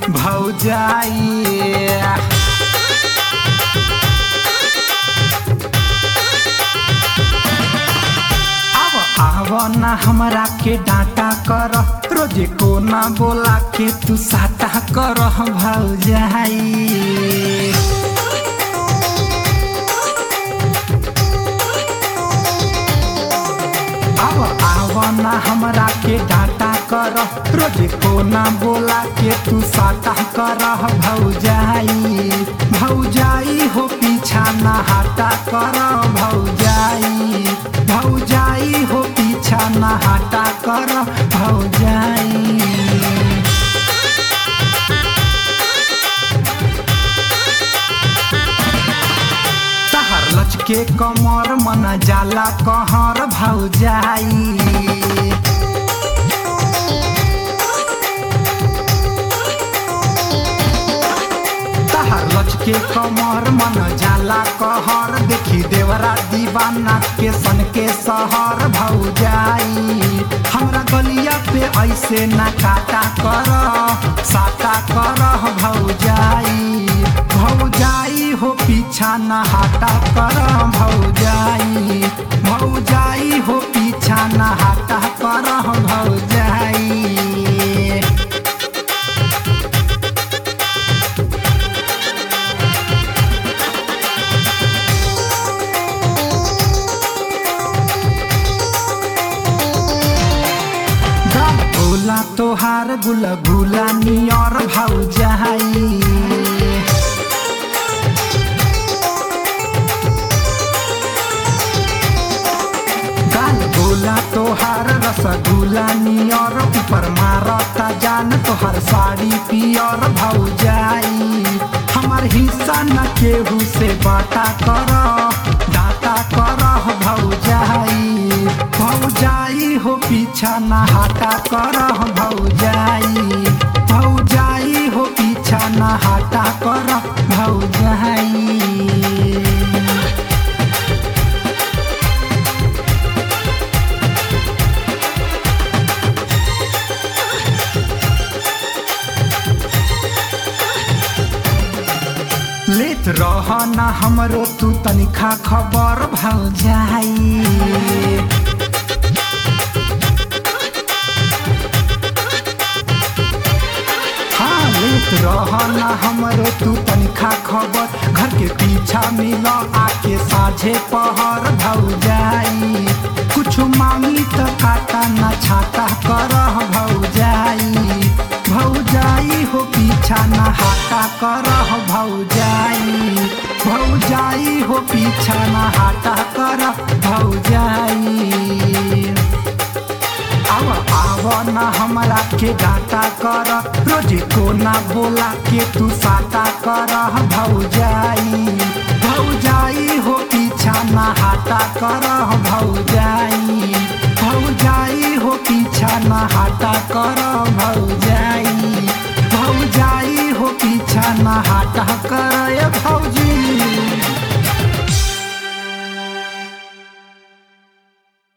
भौजाई अब आव ना हमरा के डांटा कर रोजे को ना बोला के तू साटा कर भौजाई अब आव ना हमरा के डांटा कर रोजे को ना बोला के तू साटा कर भौजाई भौजाई हो पीछा ना हटा कर भौजाई भौजाई हो पीछा ना हटा कर भौजाई तहर लचके कमर मन जाला कहर भौजाई तहर लचके कमर मन जाला कहर देखी देवरा दीवाना के सन के सहर भौजाई हमरा गलिया पे ऐसे ना काटा कर साटा कर भौजाई भौजाई हो पीछा ना हटा कर भौजाई भौजाई हो पीछा ना हटा कर भौजाई भोला तोहार गुल गुला नियर भौजाई गाल गोला तोहार रसगुल्ला नियर ऊपर मारता जान तोहार साड़ी पियर भौजाई हमार हिस्सा न केहू से बाटा कर डाटा कर भौजाई भौजाई हो पीछा न हटा कर भौजाई भौजाई हो पीछा न हटा कर भौजाई लेत रह ना हमरो तू तनिखा खबर भौजाई हाँ लेत रह ना हमरो तू तनिखा खबर घर के पीछा मिल आके साझे पहर भौजाई कुछ मांगी त काटा ना छाटा कर भौजाई भौजाई हो पीछा ना हाटा कर भौजाई भौजाई हो पीछा ना हाटा कर भौजाई आव आव ना हमरा के डांटा कर रोजे को ना बोला के तू साटा कर भौजाई भौजाई हो पीछा ना हाटा कर भौजाई भौजाई हो पीछा ना हाटा कर भौजाई भौजाई हो पीछा ना हाटा कर भौजी